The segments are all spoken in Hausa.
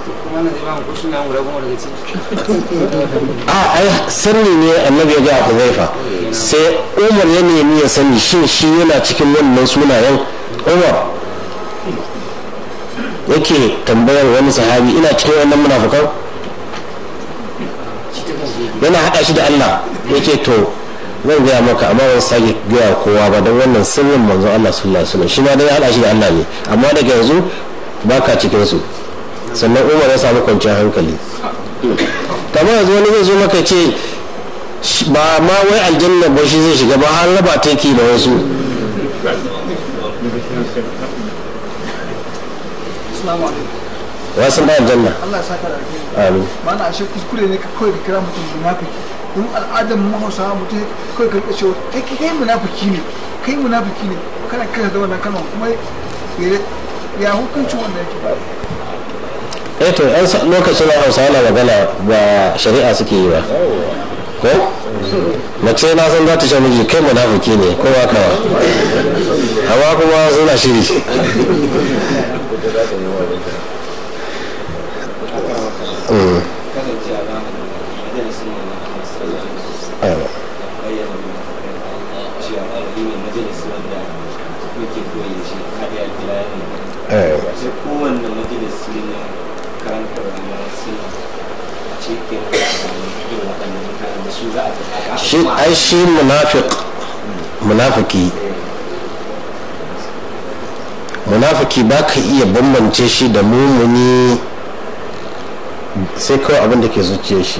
kuma na imam ko suna guda goma daga ciki a ai sirri ne annabi ya ga Huzaifa sai Umar ya nemi ya sani shin shi yana cikin wannan sunayen Umar yake tambayar wani sahabi ina cikin wannan munafukan yana haɗa shi da Allah yake to zan gaya maka amma ban sake gaya kowa ba don wannan sirrin manzon Allah sallallahu alaihi wasallam shi ma dai ya haɗa shi da Allah ne amma daga yanzu baka cikin su sannan Umar ya samu kwanciyar hankali kamar yanzu wani zai zo maka ce shi- ba ma wai aljanna ba shi zai shiga ba har raba ta yake da wasu Assalamu alaikum. wasu da aljanna Allah ya saka da alheri. amin Mana ashe kuskure ne ka kawai ka kira mutum munafiki. Don al'adar mu Hausawa mutum kawai ka rika cewa kai kai kai munafiki ne. Kai munafiki ne. Kana kira da wannan kalmar kuma ya ya hukuncin wanda yake. eh to yan sa- lokacin da hausa na magana ba shari'a suke yi ba ko mace na san za ta sha miji kai munafiki ne ko ba kawa amma kuma suna shiri Mm. kasance a zamanin majalisun manzon Allah sallallahu alaihi wasallam Aiwa. bayyana cewa ɗalibi ne majalisi wanda muke koyi da shi har ya kira ya ne Eh. sai kowanne majalisi na karantarwa na suna a cikin irin waɗannan mutanen da su za a tafi shi ai shi munafiq munafiki munafiki ba ka iya bambance shi da mumuni sai kawai abin da ke zuciya shi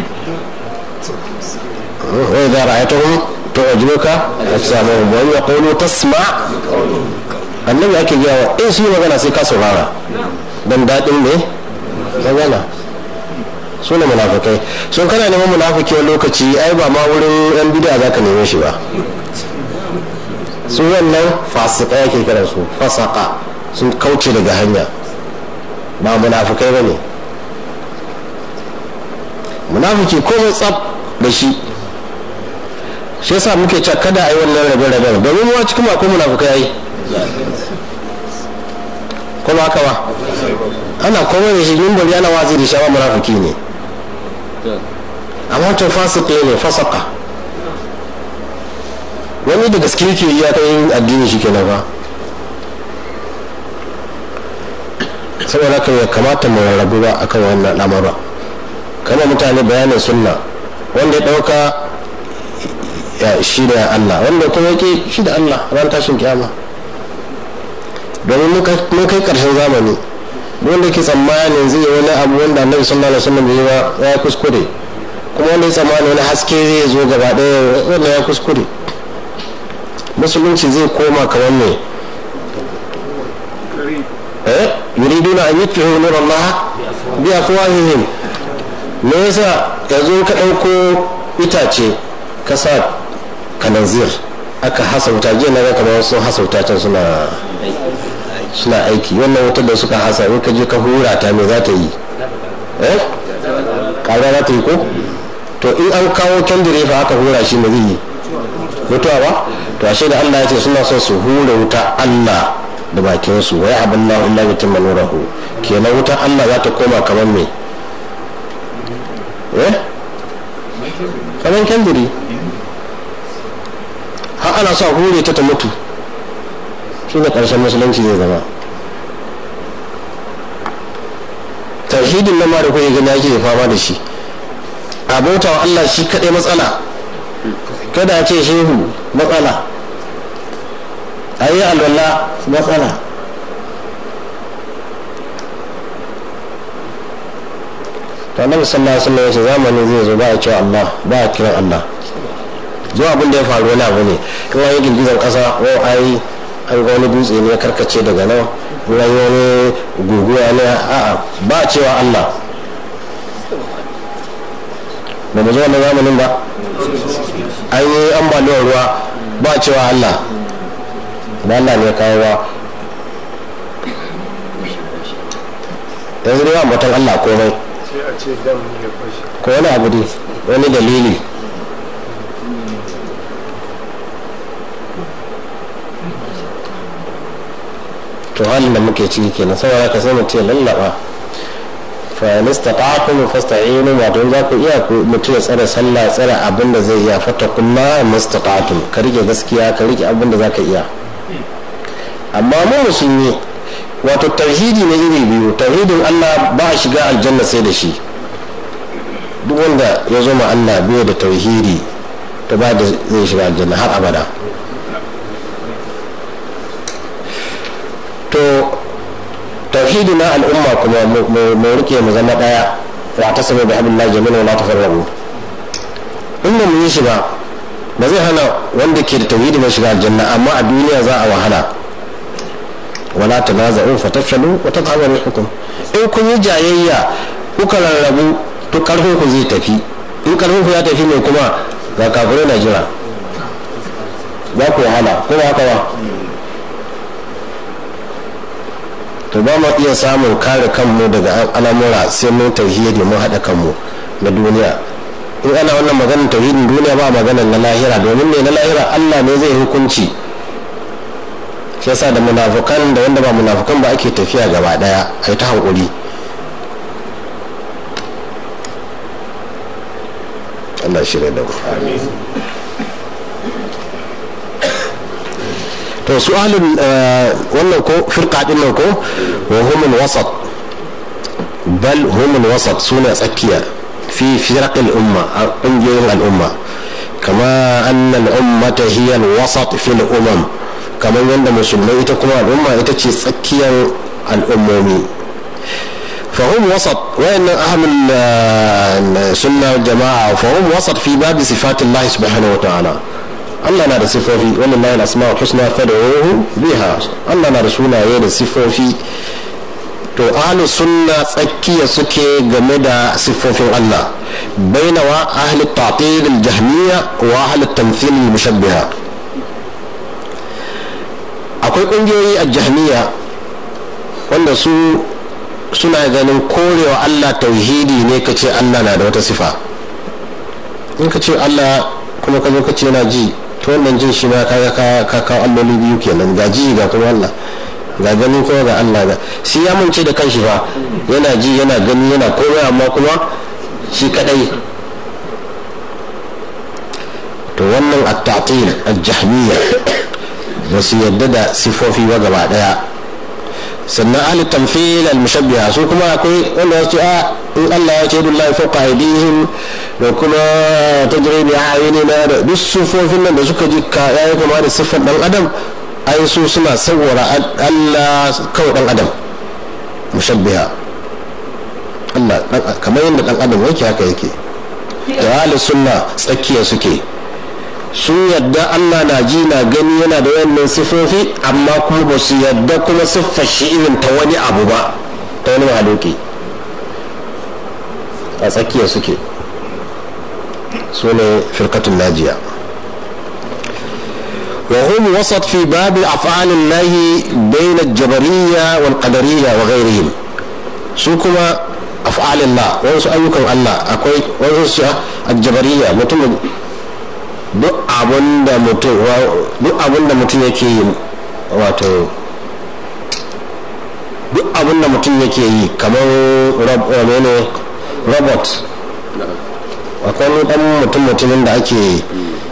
wai za a ta hun to a jiroka a samu wani ya kawo tasma annabi ake gaya wa in su yi magana sai ka saurara don daɗin ne magana su ne munafukai sun kana neman munafiki wani lokaci ai ba ma wurin yan bid'a za ka neme shi ba su wannan fasika yake kiran su fasaka sun kauce daga hanya ba munafukai ba ne munafiki komai tsab da shi shi yasa muke cewa kada a yi wannan rabe-raben domin mu cikin ma akwai munafukai ai kuma haka ba ana komai da shi yin bari ana wazi da shi amma munafiki ne amma wancan fasiki ne fasaka wani da gaske yake yi ya kai addini shi kenan ba saboda haka ya kamata mu rarrabu ba akan wannan lamura kama mutane bayanin sunna wanda ya dauka ya shi da Allah wanda kuma yake shi da Allah ran tashin kiyama domin mun kai- mun kai karshen zamani wanda ke tsammanin zai yi wani abu wanda annabi sallallahu alaihi wasallam bai yi ba ya kuskure kuma wanda ya tsammani wani haske zai zo gaba ɗaya wanda ya kuskure musulunci zai koma kamar ne eh yuriduna an yutfi'u nur Allah bi afwahihim me yasa yanzu ka ɗauko itace ka sa kananzir aka hasa wuta jiya na ga kamar sun hasa wuta can suna suna aiki wannan wutar da suka hasa in ka je ka hura ta me za ta yi eh kaga za ta yi ko to in an kawo kendire fa aka hura shi me zai yi mutuwa ba to ashe da Allah ya ce suna son su hura wuta Allah da bakin su wai abin na Allah ya timma nurahu kenan wuta Allah za ta koma kamar me eh kamar kendire har ana sa hure ta ta mutu shi ne ƙarshen musulunci zai zama tauhidin nan ma da kuke gani ake fama da shi a bauta wa Allah shi kaɗai matsala kada a ce shehu matsala a yi alwala matsala to annabi sallallahu alaihi wasallam ya ce zamani zai zo ba a cewa Allah ba a kiran Allah zuwa abin da ya faru wani abu ne in an yi girgizar kasa ko ai an ga wani dutse ne ya karkace daga nan in an yi wani guguwa ne a'a ba a cewa Allah ba mu zo wannan zamanin ba an yi ambaliyar ruwa ba a cewa Allah ba Allah ne ya kawo ba yanzu dai ba mutum Allah komai sai a ce dam ne ya fashe ko wani abu dai wani dalili to halin da muke ciki kenan saboda ka sai mutum ya lallaba fa nistata'tum fasta'inu wato za ku iya ku mutum ya tsare sallah ya tsare abin da zai iya fattakullah mustata'tum ka rike gaskiya ka rike abin da za ka iya amma mu musulmi wato tauhidi ne iri biyu tauhidin Allah ba a shiga aljanna sai da shi duk wanda ya zo ma Allah bai da tauhidi to ba da zai shiga aljanna har abada to tauhidi na al'umma kuma mu rike mu zama daya wa ta sabai da abin jami'a wa la tafarrabu in ba mu yi shi ba ba zai hana wanda ke da tauhidi mai shiga aljanna amma a duniya za a wahala wala tanaza'u fatafshalu wa tadhhabu rihukum in kun yi jayayya kuka rarrabu to karfin ku zai tafi in karfin ku ya tafi ne kuma ga kafirai na jira za ku wahala ko ba haka ba to ba mu iya samun kare kanmu daga al'amura sai mun tauhidi mun haɗa kanmu na duniya in ana wannan maganar tauhidin duniya ba maganar na lahira domin ne na lahira Allah ne zai hukunci shi yasa da munafukan da wanda ba munafukan ba ake tafiya gaba daya a ta hankuri Allah shirya da mu to su ahlul wannan ko firqa din nan ko wa humul wasat bal humul wasat suna tsakiya fi firaqil umma a ƙungiyoyin al'umma kama annal ummata hiya al-wasat fil umam kamar yadda musulmai ita kuma al'umma ita ce tsakiyar al'ummomi fahim wasat wayannan ahlul sunna jama'a fahim wasat fi babi sifatillah subhanahu wa ta'ala Allah na da sifofi wannan layin asma'ul husna fad'uhu biha Allah na da sunaye da sifofi to ahlu sunna tsakiya suke game da siffofin Allah bainawa ahli ta'til al-jahmiyya wa ahli tamthil al-mushabbiha akwai kungiyoyi a jahmiya wanda su suna ganin korewa Allah tauhidi ne ka ce Allah na da wata sifa in ka ce Allah kuma ka zo ka ce yana ji to wannan jin shi ma kaga ka kawo alloli biyu kenan ga ji ga kuma Allah ga gani kuma ga Allah ga shi ya mance da kanshi fa yana ji yana gani yana komai amma kuma shi kadai to wannan at-ta'til al-jahmiyya ba su yadda da sifofi ba gaba daya sannan ahli tamfil al-mushabbiha su kuma akwai wanda ya ce a in Allah ya ce billahi fawqa aydihim da kuma tajri bi a'yunina da duk sifofin nan da suka ji ka yayi kama da siffar dan adam ai su suna sawwara Allah kawai dan adam mushabbiha Allah kamar yadda dan adam yake haka yake da ahli sunna tsakiya suke sun yadda Allah na ji na gani yana da wannan sifofi amma kuma ba su yadda kuma siffar shi irin ta wani abu ba ta wani mahaluki a tsakiya suke su ne firkatun najiya وهم وسط في باب أفعال الله بين الجبرية والقدرية وغيرهم سوكما أفعال الله وانسو أيكم الله أكوي وانسو الجبرية متم duk abin da mutum duk abin da mutum yake yi wato duk abin da mutum yake yi kamar ne robot akwai dan mutum mutumin da ake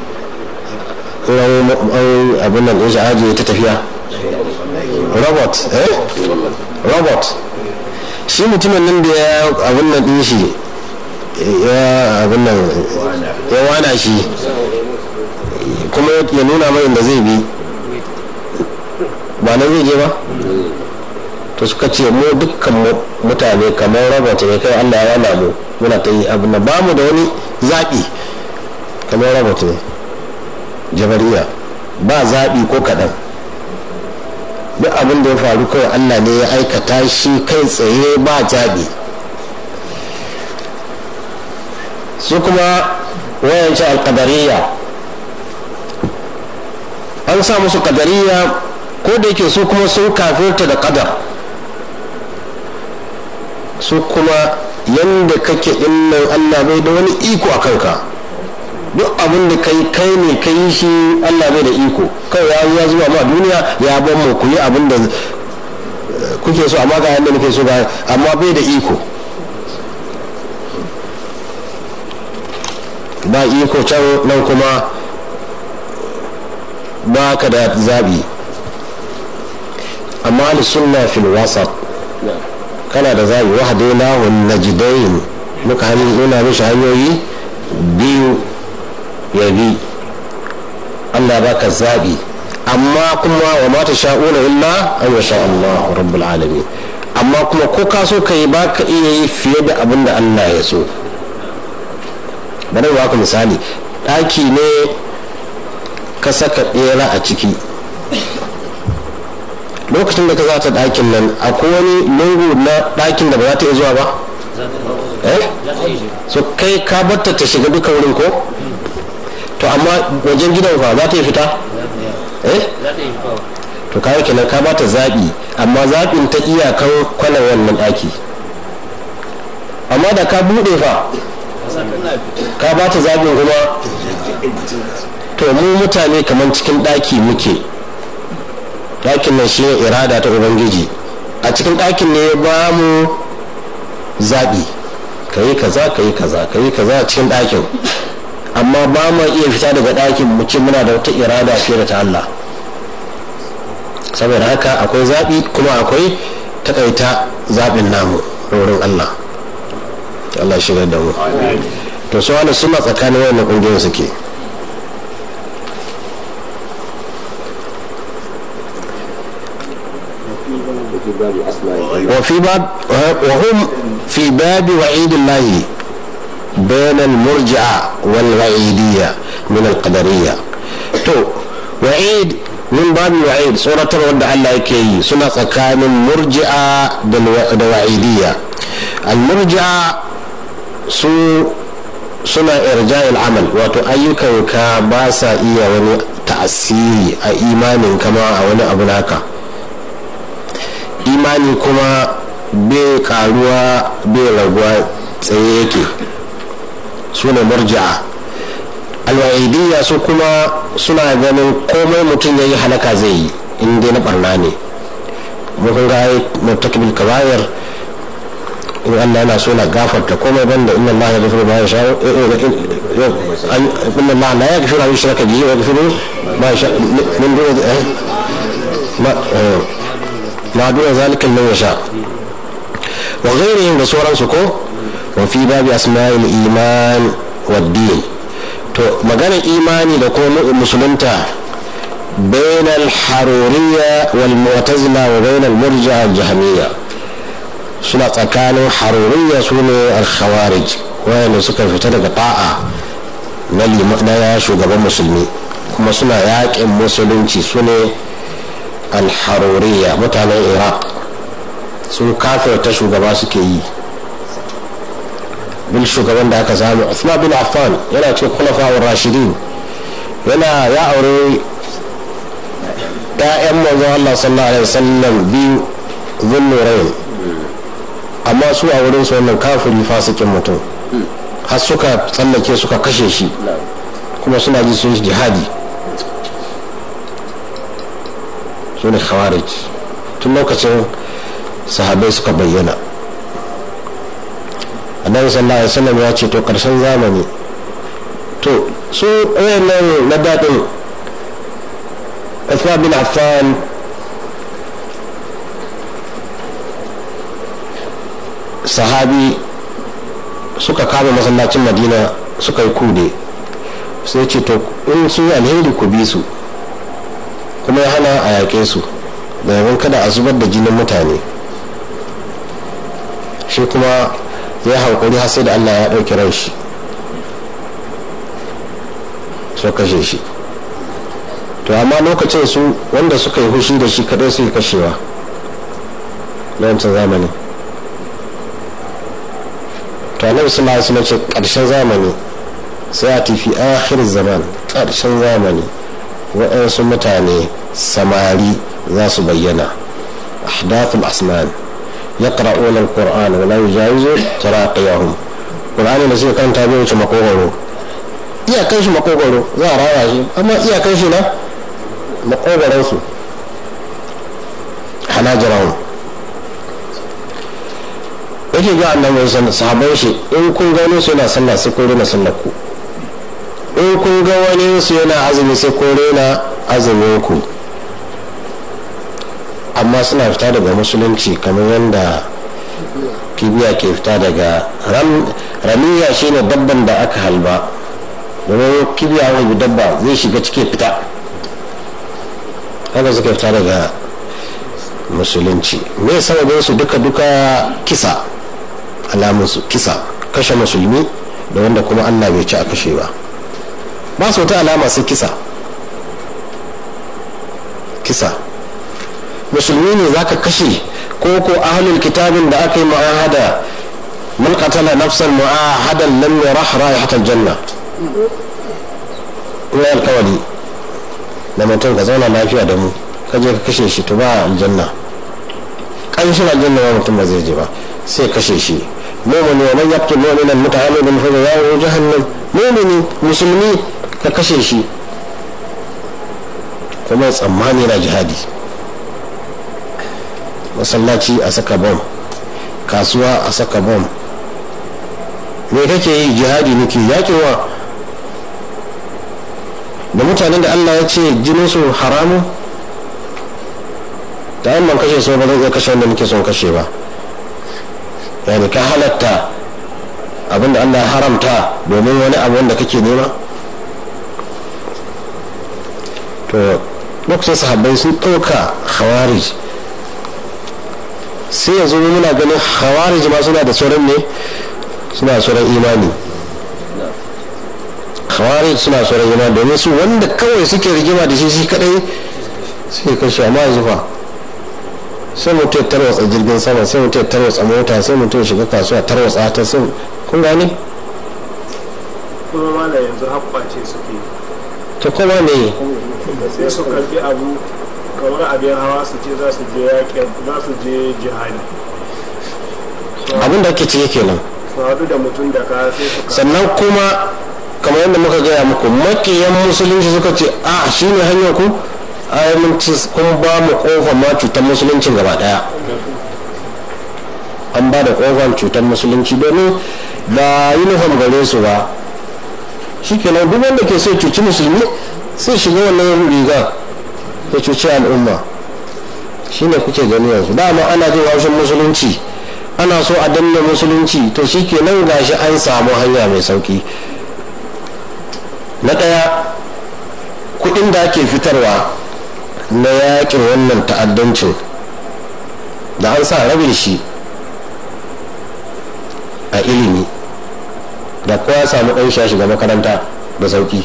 abin nan ɗin shi ajiye ta tafiya robot eh robot shi mutumin nan da ya abin nan ɗin shi ya abin nan ya wana shi kuma ya nuna mai da zai bi ba nan zai je ba to suka ce mu dukkan mutane kamar robot ne kai allah ya wana mu muna ta yi abin nan ba mu da wani zaɓi kamar robot ne jabariya ba zaɓi ko kaɗan duk abin da ya faru kawai allah ne ya aikata shi kai tsaye ba zaɓi su kuma wayance alkadariya an sa musu kadariya ko da yake su kuma sun kafirta da kadar su kuma yadda kake dinnan allah bai da wani iko a kanka duk abin da kai kai ne ka yi shi allah bai da iko kawai ya ya zuwa ma duniya ya ban mu ku yi abin da kuke so amma ga yadda nake so ba amma bai da iko ba iko can nan kuma ba ka da zaɓi amma sunna fil wasat kana da zaɓi wahadaina wa najidain muka nuna mishi hanyoyi biyu ya bi Allah baka zaɓi amma kuma wa mata sha'una illa an yasha Allah rabbul alamin amma kuma ko ka so ka yi ba ka iya yi fiye da abin da Allah ya so bari ba ku misali ɗaki ne ka saka ɗera a ciki lokacin da ka zata ɗakin nan akwai wani lungu na ɗakin da ba za ta iya zuwa ba eh so kai ka batta ta shiga duka wurin ko to amma wajen gidan fa za ta yi fita eh to kawai kenan ka bata zaɓi amma zaɓin ta iyakan kwanan wannan ɗaki amma da ka buɗe fa ka bata zaɓin kuma to mu mutane kamar cikin ɗaki muke ɗakin nan shi irada ta ubangiji a cikin ɗakin ne ba mu zaɓi ka yi kaza ka yi kaza ka yi kaza a cikin ɗakin amma ba mu iya fita daga ɗakin mu ce muna da wata irada fiye da ta Allah saboda haka akwai zaɓi kuma akwai takaita zaɓin namu wurin Allah Allah shigar da mu to su wani suna tsakanin wannan ƙungiyoyin suke وفي باب وهم في باب وعيد الله بين المرجعة والوعيدية من القدرية تو وعيد من باب الوعيد سورة الود الله يكي سنة كان المرجعة والوعيدية المرجعة سو suna irja'il amal wato ayyukanka ba sa iya wani ta'asiri a imanin kama a wani abu naka imani kuma bai karuwa bai raguwa tsaye yake su ne murja'a alwa'idiyya su kuma suna ganin komai mutum ya yi halaka zai yi in dai na barna ne mun ga murtakibil kabayar in Allah yana so na gafarta komai banda inna Allah ya gafiru ma ya sha inna Allah la ya gafiru ma yushraka bihi wa yaghfiru ma yasha min dun ma ma dun zalika liman yasha wa ghayrihim da sauransu ko wa fi babi asma'il iman wa din to maganar imani da kuma musulunta بين الحرورية والمعتزلة وبين المرجع الجهمية suna tsakanin haruriya su ne alkhawarij wayanda suka fita daga ta'a na shugaban musulmi kuma suna yaƙin musulunci su ne alharuriya mutanen iraq sun kafirta shugaba suke yi bil shugaban da aka samu Uthman bin Affan yana cikin khulafa'ur rashidin yana ya aure ‘ya'yan manzon Allah sallallahu alaihi wasallam biyu zunnurain amma su a wurin su wannan kafiri fasikin mutum har suka tsallake suka kashe shi kuma suna ji sun jihadi su ne khawarij tun lokacin sahabai suka bayyana annabi sallallahu alaihi wasallam ya ce to karshen zamani to su wayannan na daɗin Uthman bin Affan sahabi suka kama masallacin madina suka yi kude sai ce to in su yi alheri ku bi su kuma ya hana a yaƙe su domin kada a zubar da jinin mutane shi kuma ya hankuri har sai da allah ya ɗauki ran shi so kashe shi to amma lokacin su wanda suka yi hushi da shi kadai su yi kashewa na wancan zamani to annabi sallallahu alaihi wasallam ce karshen zamani sai a tafi akhir zaman karshen zamani waɗansu mutane samari za su bayyana ahdathul asman yaqra'una alquran wa la yujawizu taraqiyahum qur'ani da suka karanta bai wuce makogoro iyakan shi makogoro za a raya shi amma iyakan shi na makogoron su hanajirahum yake ga annabi sallallahu sahabbai shi in kun gano su yana sallah sai kun rina sallar ku in kun ga wani su yana azumi sai ko rena azumin ku amma suna fita daga musulunci kamar yadda kibiya ke fita daga ramiya shine dabban da aka halba domin kibiya wani dabba zai shiga cike fita haka suka fita daga musulunci me sababin su duka duka kisa alamunsu kisa kashe musulmi da wanda kuma allah bai ci a kashe ba ba su wata alama sai kisa kisa musulmi ne zaka kashe ko ko ahlul kitabin da aka yi mu'ahada man qatala nafsan mu'ahadan lam yarah ra'ihatal janna ina alkawari da mutum ka zauna lafiya da mu ka je ka kashe shi to ba aljanna kanshin aljanna ba mutum ba zai je ba sai kashe shi mumini wa man yaqtul mu'minan muta'ammidan fa jazaohu jahannam mumini musulmi ka kashe shi kuma tsammani na jihadi masallaci a saka bom kasuwa a saka bom me kake yi jihadi nake yakewa da mutanen da allah ya ce jininsu haramu ta yin man kashe su ba zan iya kashe wanda nake son kashe ba yani ka halatta abinda allah ya haramta domin wani abu wanda kake nema to lokacin sahabbai sun ɗauka khawarij sai yanzu muna ganin khawarij ma suna da sauran ne suna sauran imani khawarij suna sauran imani domin su wanda kawai suke rigima da shi shi kadai sai kashe amma yanzu fa sai mutum ya tarwatsa jirgin sama sai mutum ya tarwatsa mota sai mutum ya shiga kasuwa tarwatsa ta sun kun gane kuma mala yanzu haɓɓace suke to kuma ne sai su karbi abu kamar abin hawa su ce za su je yaƙin za su je jihadi abin da ake ciki kenan su haɗu da mutum da ka sai su sannan kuma kamar yadda muka gaya muku makiyan musulunci suka ce a shi ne hanyar ku ai mun ci kun ba mu kofar ma cutar musulunci gaba daya an ba da kofar cutar musulunci domin ba uniform gare su ba shi kenan duk wanda ke so cuci musulmi sai shiga wannan riga ya cuci al'umma shi ne kuke gani yanzu dama ana jin haushin musulunci ana so a danna musulunci to shi kenan gashi an samu hanya mai sauki na ɗaya kuɗin da ake fitarwa na yakin wannan ta'addancin da an sa rabin shi a ilimi da kowa samu ɗan shi shiga makaranta da sauki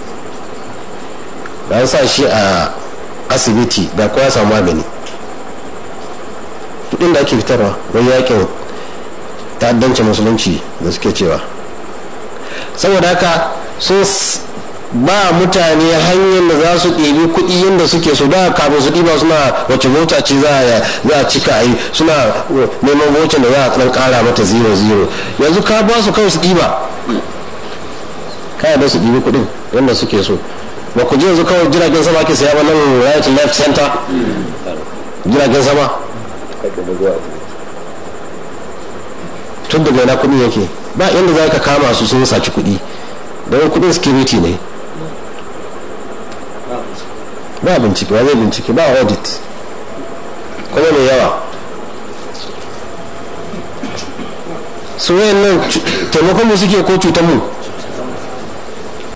da an sa shi a asibiti da kowa samu magani kuɗin da ake fitarwa wani yakin ta'addancin musulunci da suke cewa saboda haka sun ba mutane hanyar da za su ɗebi kuɗi yadda suke so da kafin su ɗiba suna wace mota ce za a cika a yi suna neman mota da za a ɗan ƙara mata zero zero yanzu ka ba su kawai su ɗiba kaya da su ɗibi kuɗin yadda suke so ba ku ji yanzu kawai jiragen sama ke saya ba nan right left center jiragen sama tun daga yana kuɗi yake ba inda za ka kama su sun saci kuɗi don kuɗin security ne ba bincike ba zai bincike ba audit kuma mai yawa su wayan nan taimakon mu suke ko cutar mu